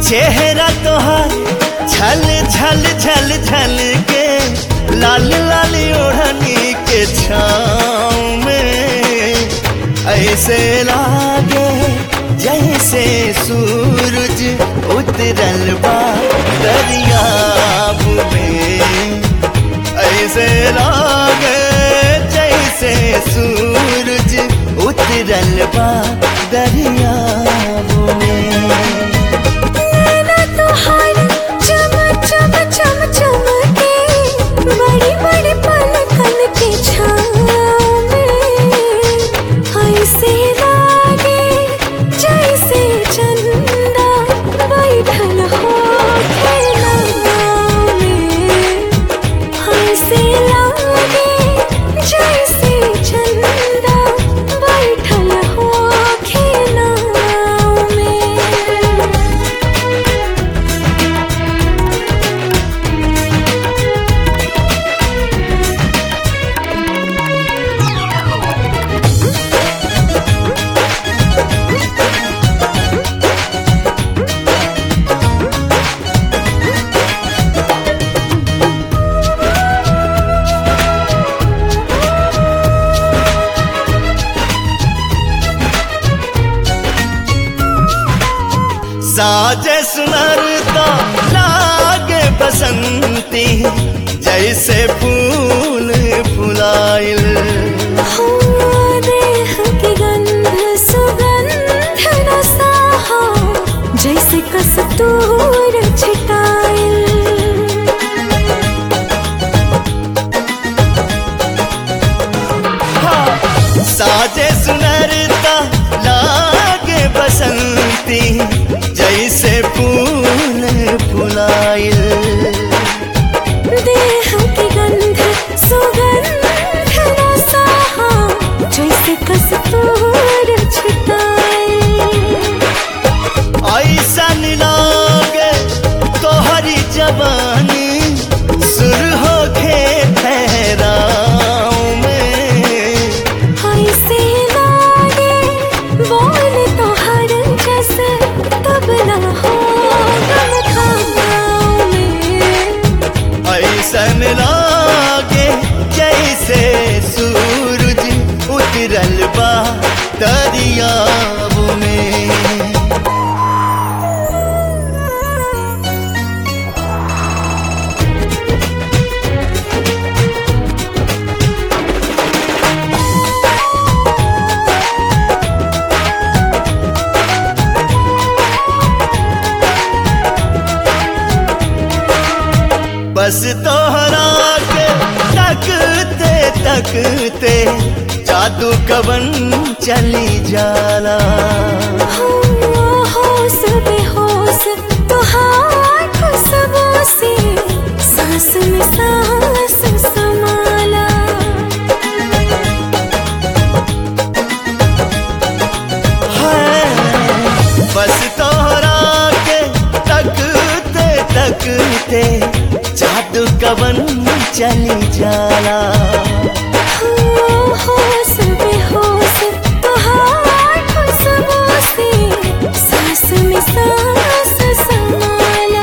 चेहरा तोहार छल छल छल छल के लाल लाल ओढ़नी के छाँव में ऐसे लागे जैसे सूरज उतरल बा दरियाब में ऐसे लागे जैसे सूरज उतरल बा दरियाब में नैना तोहार चम चम चम चमके बड़ी बड़ी पलकन के छाँव में ऐसे लागे जैसे चंदा बैठल हो नाव में ऐसे लागे जैसे चंदा बैठल हो नाव में साजे सुनरता लागे बसंती जैसे फूल फुलाइल हो देह की गंध सुगंध रसाहा जैसे कस्तूर छिटाइल हाँ, साजे सुनरता लागे बसंती जैसे फूल फुलाइल देह की गंध सुगंध रसाहा जैसे कस्तूर छिटाइल ऐसन लागे तोहरी जवानी सुर हो खे ठहराव में ऐसे लागे बोल तो हर जैसे तबला हो गम खानाओं में ऐसन लागे जैसे सूरज उतरल बा दरियाब में बस तोहरा के तकते तकते जादू कवन चली जाला होश बेहोश तुहार खुशबू से सांस में सांस समाला है बस तोहरा के तकते तकते जादू कवन चली जाला होश बेहोश तुहार खुशबू से सांस में सांस समाला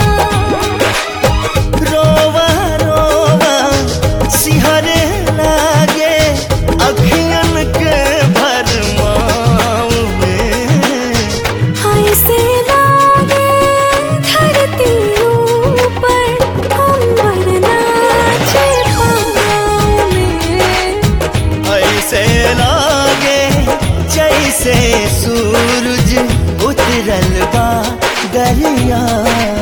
रोवा रोवा सिहरे लागे अखियन के भरमाऊ में ऐसे लागे धरती ऊपर अंबर नाचे पाँव में ऐसे लागे जैसे सूरज उतरल बा दरिया